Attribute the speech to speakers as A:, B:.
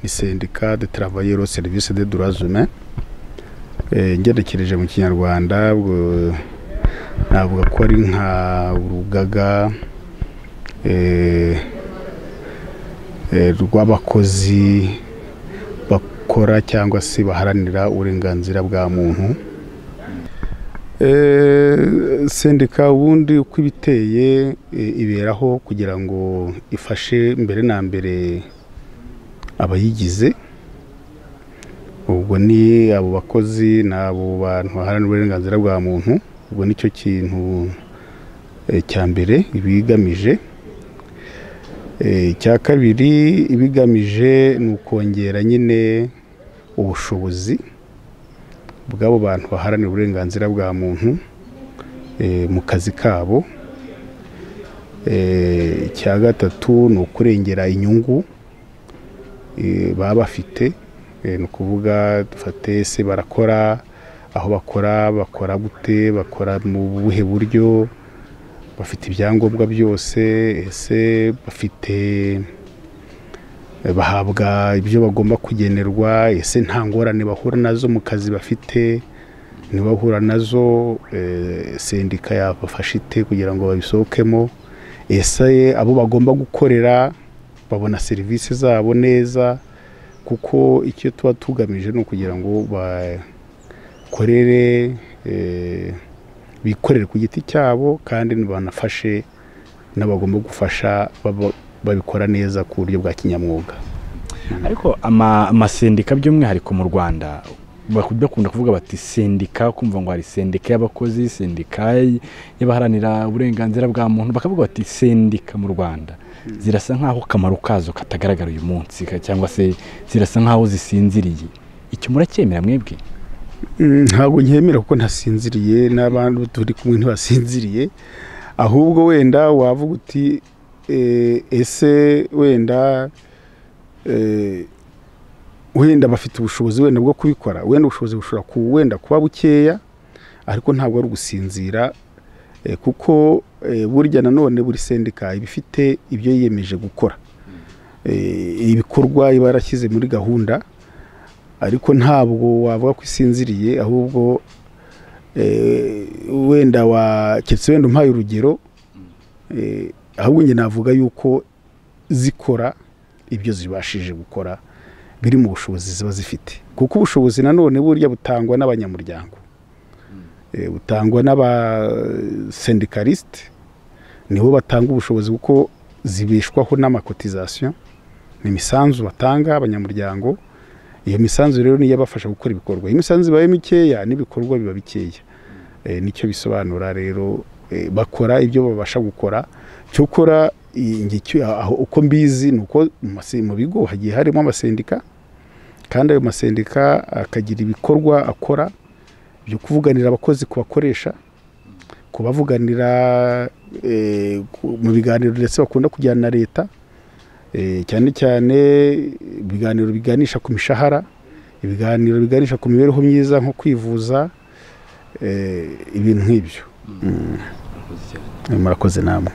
A: ni sendika de travailleurs au service des droits humains ngerekereje mu kinyarwanda ubwo navuga ko ari nka urugaga eh, eh, rw'abakozi bakora cyangwa se baharanira uburenganzira bwa muntu Eh, sendika ubundi uko ibiteye eh, iberaho kugira ngo ifashe mbere na mbere abayigize ubwo ni abo bakozi ni abo bantu baharanira uburenganzira bwa muntu ubwo nicyo kintu eh, cya mbere ibigamije Eh, icya kabiri ibigamije ni ukongera nyine ubushobozi bw'abo bantu baharanira uburenganzira bwa muntu eh, mu kazi kabo Eh, icya gatatu ni ukurengera inyungu eh, baba bafite Eh, ni ukuvuga dufate ese barakora aho bakora bakora gute bakora mu buhe buryo bafite ibyangombwa byose ese bafite bahabwa ibyo bagomba kugenerwa ese nta ngorane bahura nazo mu kazi bafite ntibahura nazo eh, sendika yabafasha ite kugira ngo babisohokemo ese abo bagomba gukorera babona serivisi zabo neza kuko icyo tuba tugamije ni ukugira ngo bakorere eh, bikorere ku giti cyabo kandi banafashe n'abagomba gufasha baba- babikora neza ku buryo bwa kinyamwuga
B: ariko ama- amasendika by'umwihariko mu rwanda baku- bakunda kuvuga bati sendika ukumva ngo hari sendika y'abakozi sendika y- y'abaharanira uburenganzira bwa muntu bakavuga bati sendika mu rwanda zirasa nk'aho akamaro kazo katagaragara uyu munsi ka- cyangwa se zirasa nk'aho zisinziriye icyo muracyemera mwebwe
A: Mm, ntabwo nkemera kuko ntasinziriye n'abantu turi kumwe ntibasinziriye ahubwo wenda wavuga uti eh, ese wenda eh, wenda bafite ubushobozi wenda bwo kubikora wenda ubushobozi bushobora ku wenda kuba bukeya ariko ntabwo ari ugusinzira eh, kuko eh, burya nanone buri sendika iba ifite ibyo yiyemeje gukora Eh, ibikorwa iba yarashyize muri gahunda ariko ntabwo wavuga ko isinziriye ahubwo eh, wenda wa keretse wenda umpaye urugero eh, ahubwo njye navuga yuko zikora ibyo zibashije gukora biri mu bushobozi ziba zifite kuko ubushobozi nanone burya butangwa n'abanyamuryango Eh, butangwa n'abasendikarisite nibo batanga ubushobozi kuko zibeshwaho n'amakotizasiyo ni imisanzu batanga abanyamuryango iyo misanzu rero niyo ibafasha gukora ibikorwa iyo imisanzu ibaye mikeya n'ibikorwa biba bikeya Eh, nicyo bisobanura rero eh, bakora ibyo babasha gukora cyokora i- njye icyo- aho uko mbizi ni uko mu mase- mu bigo hagiye harimo amasendika kandi ayo masendika akagira ibikorwa akora byo kuvuganira abakozi kubakoresha kubavuganira eh, ku- mu biganiro ndetse bakunda kujyana na leta Eh, cyane cyane ibiganiro biganisha ku mishahara ibiganiro biganisha ku mibereho myiza nko kwivuza eh, ibintu nk'ibyo Mm. murakoze namwe